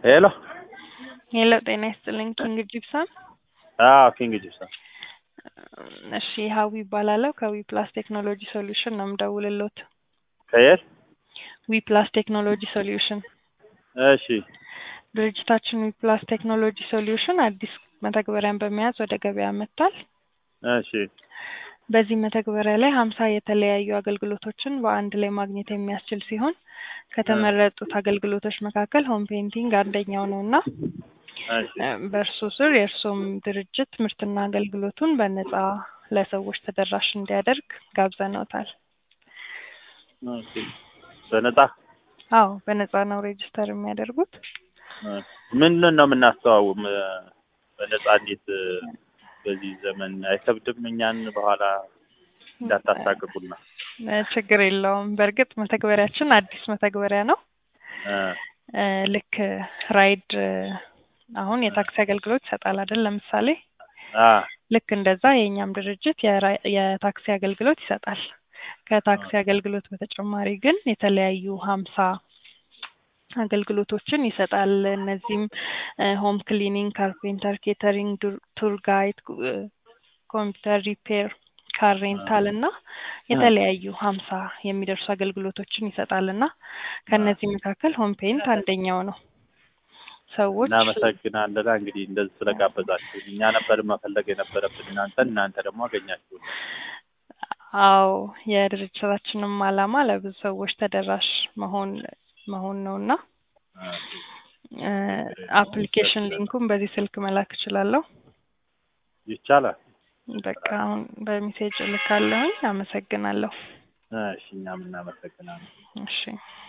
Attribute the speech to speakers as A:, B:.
A: ሄሎ
B: ሄሎ ጤና ይስጥልኝ ኪንግ ጂፕሰን
A: አዎ ኪንግ ጂፕሰን
B: እሺ ሀዊ ይባላለሁ ከዊ ፕላስ ቴክኖሎጂ ሶሉሽን ነው የምደውልልዎት
A: ከየት
B: ዊ ፕላስ ቴክኖሎጂ ሶሉሽን
A: እሺ
B: ድርጅታችን ዊ ፕላስ ቴክኖሎጂ ሶሉሽን አዲስ መተግበሪያን በመያዝ ወደ ገበያ መጥቷል
A: እሺ
B: በዚህ መተግበሪያ ላይ ሀምሳ የተለያዩ አገልግሎቶችን በአንድ ላይ ማግኘት የሚያስችል ሲሆን ከተመረጡት አገልግሎቶች መካከል ሆም ፔይንቲንግ አንደኛው ነው እና
A: እሺ
B: በእርሱ ስር የእርሶም ድርጅት ምርትና አገልግሎቱን በነጻ ለሰዎች ተደራሽ እንዲያደርግ ጋብዘነውታል።
A: ኦኬ በነጻ
B: አዎ በነጻ ነው ሬጅስተር የሚያደርጉት።
A: ምንድን ነው የምናስተዋው በነጻ እንዴት በዚህ ዘመን አይከብድም? እኛን በኋላ እንዳታሳቅቁና
B: እ ችግር የለውም። በእርግጥ መተግበሪያችን አዲስ መተግበሪያ ነው።
A: እ
B: እ ልክ ራይድ አሁን የታክሲ አገልግሎት ይሰጣል አይደል? ለምሳሌ
A: አ
B: ልክ እንደዛ የእኛም ድርጅት የራ- የታክሲ አገልግሎት ይሰጣል። ከታክሲ አገልግሎት በተጨማሪ ግን የተለያዩ ሀምሳ አገልግሎቶችን ይሰጣል። እነዚህም ሆም ክሊኒንግ፣ ካርፔንተር፣ ኬተሪንግ፣ ዱር- ቱር ጋይድ፣ እ ኮምፒውተር ሪፔር፣ ካር ሬንታል እና የተለያዩ ሀምሳ የሚደርሱ አገልግሎቶችን ይሰጣል እና ከእነዚህ መካከል ሆም ፔይንት አንደኛው ነው። ሰዎች
A: እናመሰግናለን። እንግዲህ እንደዚህ ስለጋበዛችሁ እኛ ነበር መፈለግ የነበረብን እናንተን፣ እናንተ ደግሞ አገኛችሁ።
B: አዎ የድርጅታችንም ዓላማ ለብዙ ሰዎች ተደራሽ መሆን መሆን ነው እና እ አፕሊኬሽን ሊንኩን በዚህ ስልክ መላክ እችላለሁ።
A: ይቻላል።
B: በቃ አሁን በሜሴጅ እልካለሁኝ። አመሰግናለሁ።
A: እሺ እኛም እናመሰግናለን።
B: እሺ